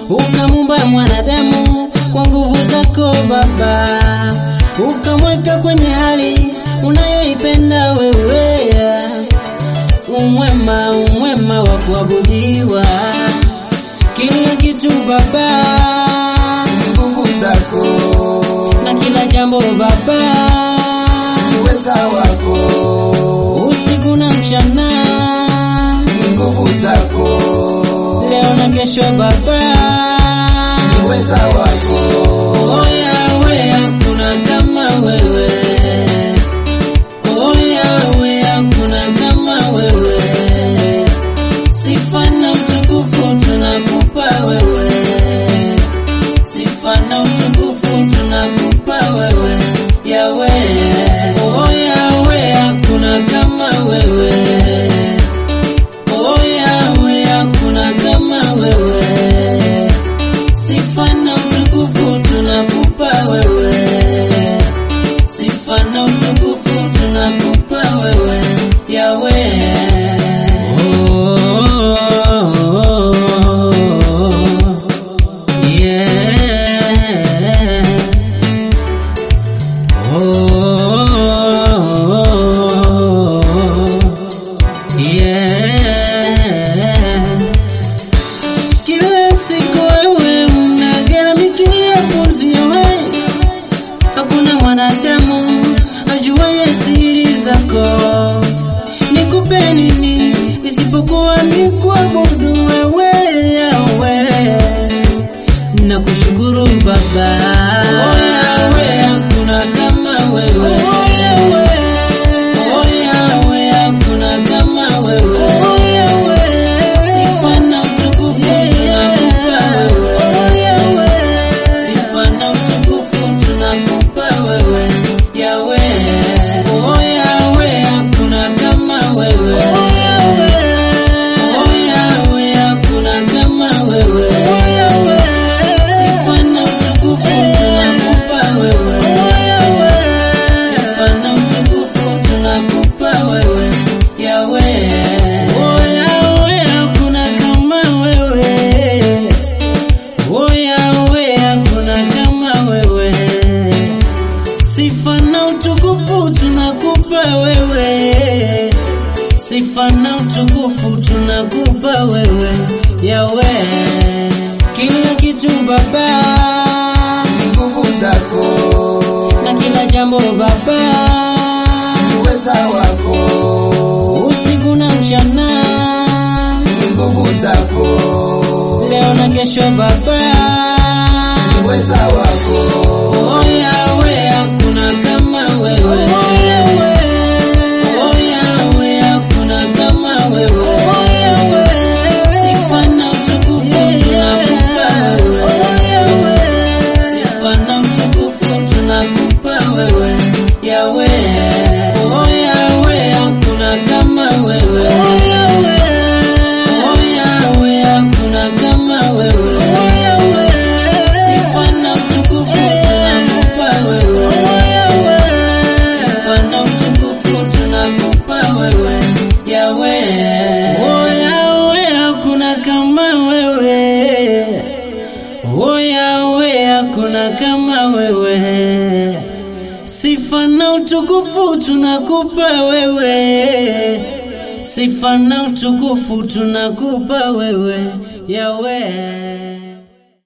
ukamumba mwanadamu kwa nguvu zako Baba, ukamweka kwenye hali unayoipenda wewe, umwema umwema wa kuabudiwa, kila kitu Baba, nguvu zako na kila jambo Baba, uweza wako usiku na mchana, nguvu zako leo na kesho Baba, uweza wako oh Yahweh, hakuna kama wewe, oh Yahweh, hakuna kama wewe, sifa na utukufu tunakupa wewe, sifa na utukufu tunakupa wewe, Yahweh, oh Yahweh, hakuna kama wewe, oh Yahweh, hakuna kama wewe sifa na utukufu tunakupa wewe, sifa na utukufu tunakupa wewe Yawe. Oh, yeah. Oh, yeah. Kila siku wewe unagharamikia pumzi ya wewe, hakuna mwanadamu ajuaye siri zako. Nikupe nini isipokuwa ni kuabudu wewe Yahweh na kushukuru Baba. Oh Yahweh, hakuna kama wewe. Oh Yahweh, oh Yahweh, hakuna kama wewe. Oh Yahweh, sifa na utukufu tunakupa wewe. Oh Yahweh, sifa na utukufu tunakupa wewe. Yahweh, oh Yahweh, hakuna kama wewe. Oh Yahweh, oh Yahweh, hakuna kama wewe. Oh Yahweh, sifa na utukufu tunakupa wewe. Oh Yahweh, sifa na utukufu tunakupa wewe. Yahweh, oh Yahweh, hakuna kama wewe. Oh Yahweh, hakuna kama wewe. Sifa na utukufu tunakupa wewe, sifa na utukufu tunakupa wewe Yawe, kila kitu Baba, nguvu zako na kila jambo Baba, uweza wako usiku na mchana, nguvu zako leo na kesho Baba, uweza wako oh Yawe, hakuna kama wewe. Oh Yawe, oh Yawe, hakuna kama wewe. Oh Yawe, sifa na utukufu tunakupa wewe. Oh Yawe, sifa na utukufu tunakupa wewe. Yawe, oh Yawe, hakuna kama wewe. Oh Yawe, oh Yawe, hakuna kama wewe. Oh Yawe, sifa na utukufu tunakupa wewe. Oh Yawe, sifa na utukufu tunakupa wewe. Yawe, oh Yawe, hakuna kama wewe. Oh Yawe, hakuna kama wewe. Sifa na utukufu tunakupa wewe, sifa na utukufu tunakupa wewe Yawe.